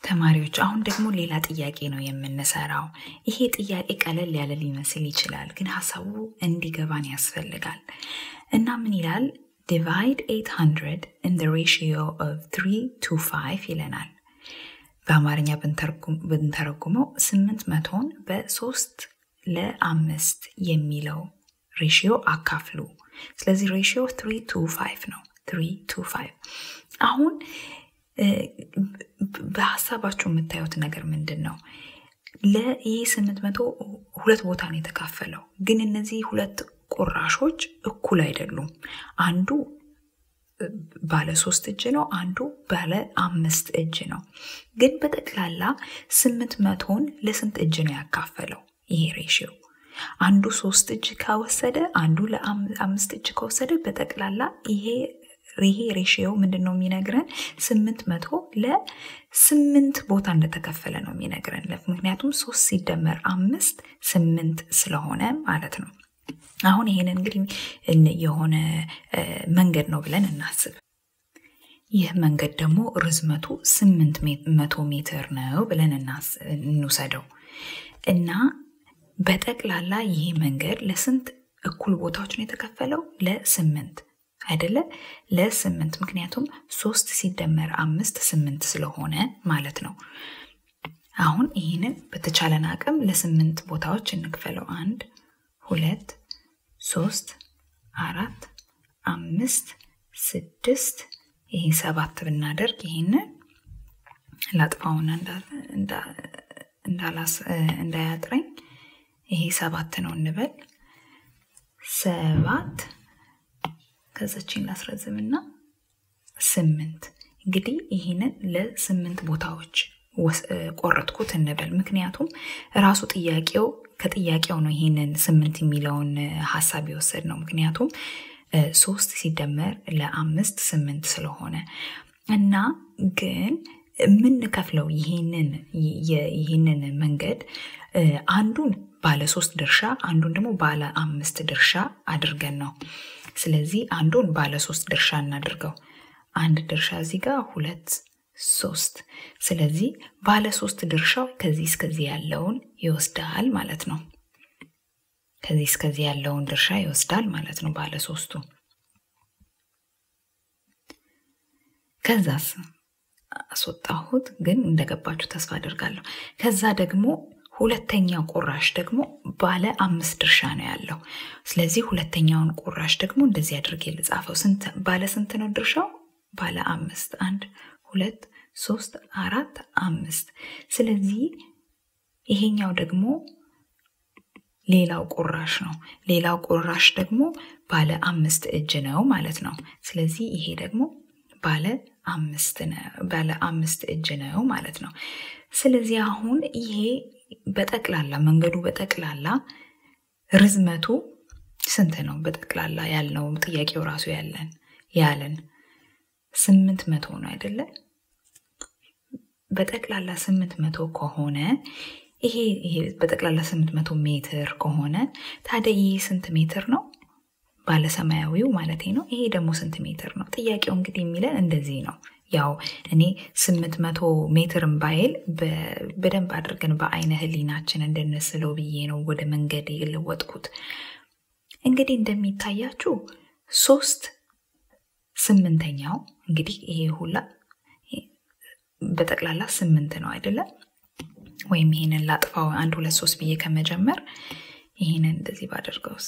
ተማሪዎች አሁን ደግሞ ሌላ ጥያቄ ነው የምንሰራው። ይሄ ጥያቄ ቀለል ያለ ሊመስል ይችላል፣ ግን ሀሳቡ እንዲገባን ያስፈልጋል እና ምን ይላል? ዲቫይድ 800 in the ratio of 3 to 5 ይለናል። በአማርኛ ብንተረጉመው ስምንት መቶን በሶስት ለአምስት የሚለው ሬሽዮ አካፍሉ። ስለዚህ ሬሽዮ 3 to 5 ነው። 3 to 5 አሁን በሀሳባችሁ የምታዩት ነገር ምንድን ነው? ለይህ ስምንት መቶ ሁለት ቦታ ነው የተካፈለው፣ ግን እነዚህ ሁለት ቁራሾች እኩል አይደሉም። አንዱ ባለ ሶስት እጅ ነው፣ አንዱ ባለ አምስት እጅ ነው። ግን በጠቅላላ ስምንት መቶን ለስንት እጅ ነው ያካፈለው ይሄ ሬሽዮ? አንዱ ሶስት እጅ ከወሰደ አንዱ ለአምስት እጅ ከወሰደ በጠቅላላ ይሄ ይሄ ሬሽዮ ምንድን ነው የሚነግረን? ስምንት መቶ ለስምንት ቦታ እንደተከፈለ ነው የሚነግረን። ምክንያቱም ሶስት ሲደመር አምስት ስምንት ስለሆነ ማለት ነው። አሁን ይሄን እንግዲህ የሆነ መንገድ ነው ብለን እናስብ። ይህ መንገድ ደግሞ ርዝመቱ ስምንት መቶ ሜትር ነው ብለን እንውሰደው እና በጠቅላላ ይህ መንገድ ለስንት እኩል ቦታዎች ነው የተከፈለው? ለስምንት አይደለ? ለስምንት ምክንያቱም ሶስት ሲደመር አምስት ስምንት ስለሆነ ማለት ነው። አሁን ይህንን በተቻለን አቅም ለስምንት ቦታዎች እንክፈለው። አንድ ሁለት ሶስት አራት አምስት ስድስት ይሄ ሰባት ብናደርግ ይህንን ላጥፋውና እንዳያጥረኝ ይሄ ሰባት ነው እንበል። ሰባት ከዛችን ላስረዝምና ስምንት እንግዲህ ይህንን ለስምንት ቦታዎች ቆረጥኩት እንበል። ምክንያቱም ራሱ ጥያቄው ከጥያቄው ነው ይህንን ስምንት የሚለውን ሀሳብ የወሰድ ነው። ምክንያቱም ሶስት ሲደመር ለአምስት ስምንት ስለሆነ እና ግን የምንከፍለው ይህንን መንገድ አንዱን ባለ ሶስት ድርሻ አንዱን ደግሞ ባለ አምስት ድርሻ አድርገን ነው። ስለዚህ አንዱን ባለ ሶስት ድርሻ እናድርገው። አንድ ድርሻ እዚህ ጋር ሁለት ሶስት። ስለዚህ ባለ ሶስት ድርሻው ከዚህ እስከዚህ ያለውን ይወስዳል ማለት ነው። ከዚህ እስከዚህ ያለውን ድርሻ ይወስዳል ማለት ነው ባለ ሶስቱ። ከዛስ አስወጣሁት፣ ግን እንደገባችሁ ተስፋ አድርጋለሁ። ከዛ ደግሞ ሁለተኛው ቁራሽ ደግሞ ባለ አምስት ድርሻ ነው ያለው። ስለዚህ ሁለተኛውን ቁራሽ ደግሞ እንደዚህ አድርጌ ልጻፈው። ባለ ስንት ነው ድርሻው? ባለ አምስት። አንድ ሁለት ሶስት አራት አምስት። ስለዚህ ይሄኛው ደግሞ ሌላው ቁራሽ ነው። ሌላው ቁራሽ ደግሞ ባለ አምስት እጅ ነው ማለት ነው። ስለዚህ ይሄ ደግሞ ባለ አምስት ባለ አምስት እጅ ነው ማለት ነው። ስለዚህ አሁን ይሄ በጠቅላላ መንገዱ በጠቅላላ ርዝመቱ ስንት ነው? በጠቅላላ ያልነው ጥያቄው ራሱ ያለን ያለን ስምንት መቶ ነው አይደለ? በጠቅላላ ስምንት መቶ ከሆነ ይሄ ይሄ በጠቅላላ ስምንት መቶ ሜትር ከሆነ ታዲያ ይሄ ስንት ሜትር ነው? ባለ ሰማያዊው ማለት ነው። ይሄ ደግሞ ስንት ሜትር ነው? ጥያቄው እንግዲህ የሚለን እንደዚህ ነው። ያው እኔ ስምንት መቶ ሜትርን ባይል በደንብ አድርገን በአይነ ህሊናችን እንድንስለው ብዬ ነው ወደ መንገድ የለወጥኩት። እንግዲህ እንደሚታያችሁ ሶስት ስምንተኛው እንግዲህ ይሄ ሁላ በጠቅላላ ስምንት ነው አይደለም? ወይም ይሄንን ላጥፋው አንድ ሁለት ሶስት ብዬ ከመጀመር ይሄንን እንደዚህ ባደርገውስ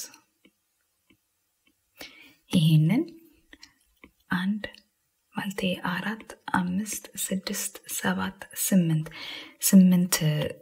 ይሄንን አንድ ማለቴ አራት አምስት ስድስት ሰባት ስምንት ስምንት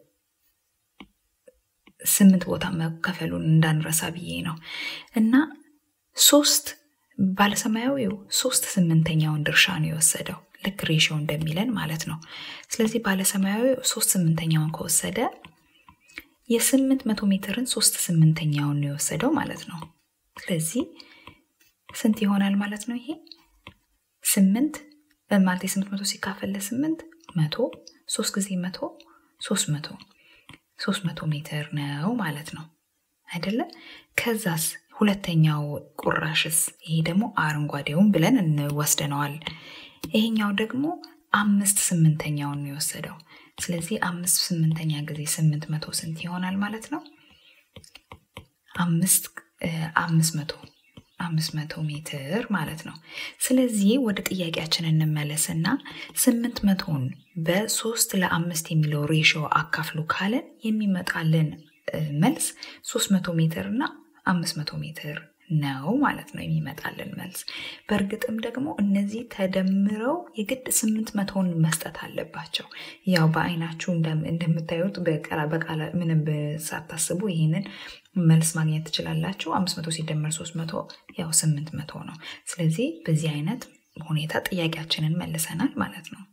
ስምንት ቦታ መከፈሉን እንዳንረሳ ብዬ ነው እና ሶስት ባለሰማያዊው ሶስት ስምንተኛውን ድርሻ ነው የወሰደው ልክ ሬሽዮ እንደሚለን ማለት ነው። ስለዚህ ባለሰማያዊው ሶስት ስምንተኛውን ከወሰደ የስምንት መቶ ሜትርን ሶስት ስምንተኛውን ነው የወሰደው ማለት ነው። ስለዚህ ስንት ይሆናል ማለት ነው? ይሄ ስምንት ማለት የስምንት መቶ ሲካፈል ለስምንት መቶ ሶስት ጊዜ መቶ ሶስት መቶ ሶስት መቶ ሜትር ነው ማለት ነው አይደለ? ከዛስ ሁለተኛው ቁራሽስ ይሄ ደግሞ አረንጓዴውን ብለን እንወስደነዋል። ይሄኛው ደግሞ አምስት ስምንተኛውን ነው የወሰደው። ስለዚህ አምስት ስምንተኛ ጊዜ ስምንት መቶ ስንት ይሆናል ማለት ነው? አምስት አምስት መቶ አምስት መቶ ሜትር ማለት ነው። ስለዚህ ወደ ጥያቄያችን እንመለስና ስምንት መቶን በሶስት ለአምስት የሚለው ሬሽዮ አካፍሉ ካለን የሚመጣልን መልስ ሶስት መቶ ሜትር እና አምስት መቶ ሜትር ነው ማለት ነው የሚመጣልን መልስ። በእርግጥም ደግሞ እነዚህ ተደምረው የግድ ስምንት መቶን መስጠት አለባቸው። ያው በአይናችሁ እንደምታዩት በቃላ ምንም ሳታስቡ ይህንን መልስ ማግኘት ትችላላችሁ። አምስት መቶ ሲደመር ሶስት መቶ ያው ስምንት መቶ ነው። ስለዚህ በዚህ አይነት ሁኔታ ጥያቄያችንን መልሰናል ማለት ነው።